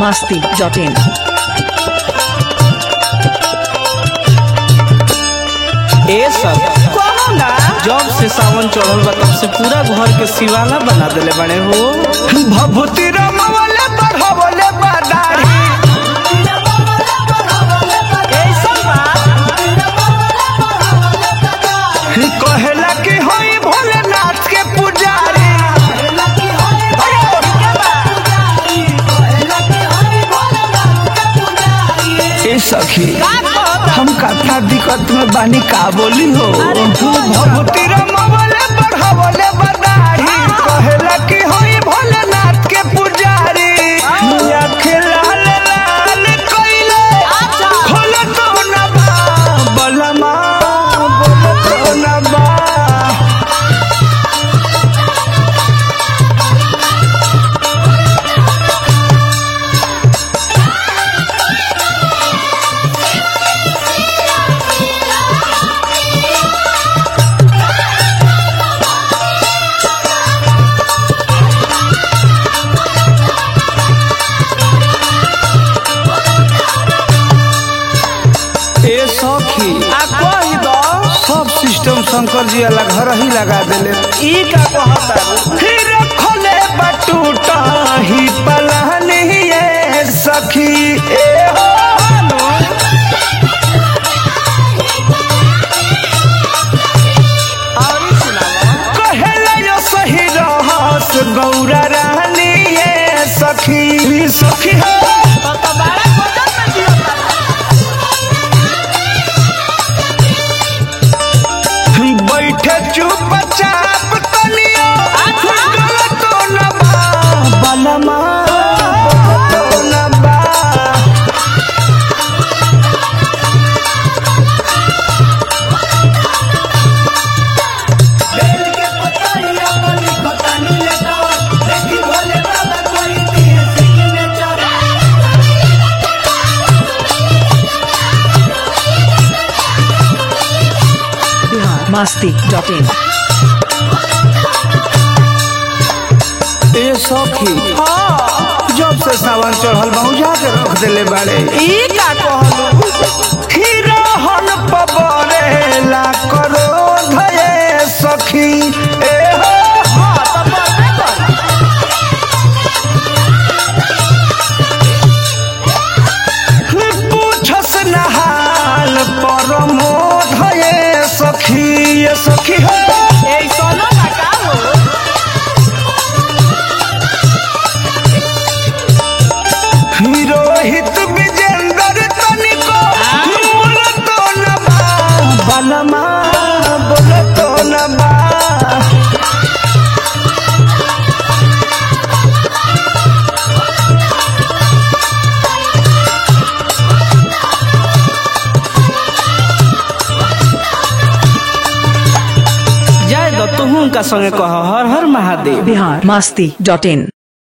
masti.in. ए सब जब से सावन चढ़ल बा तब से पूरा घर के सिवाना बना देले बड़े हो भभूति रमवले बढ़वले बदारी कहेला कि होई भोलेनाथ के पुजारी ए सखी हम कथा दिक्कत में बानी का बोली हो भभूति रमवले बढ़वले बदारी कहेला कि होई भोलेनाथ के पुजारी आँखें लाल लाल कइले खोल तो न बा बलमा बोल तो न बा ए सखी आ कही दो सब सिस्टम शंकर जी अलग घर ही लगा देले ई का कहता फिर खोले बटूटा ही पलानी ये सखी ए हो और ई सुनावा कहेला यो सही रहस गौरा रानी ये सखी सखी हो तो बड़ा खोजत में जियता बैठे चुपचाप तनियो गलत तो न बा बलमा गलत तो न बा Bihar masti.in. ए सखी जब से सावन चढ़ल बहुजा के रख देले बाड़े ई का कहलू हिरोहन पबरेला करो धये सखी ए हो हां तो मरबे कर पूछस नहाल परमो धये सखी ये सखी हो ए सोनो ना का हो रोहित विजेंद्र तनिको बोल तो न बा बलमा बोल तो न बा जाय दो तुहू का संगे कह हर हर महादेव Bihar masti.in.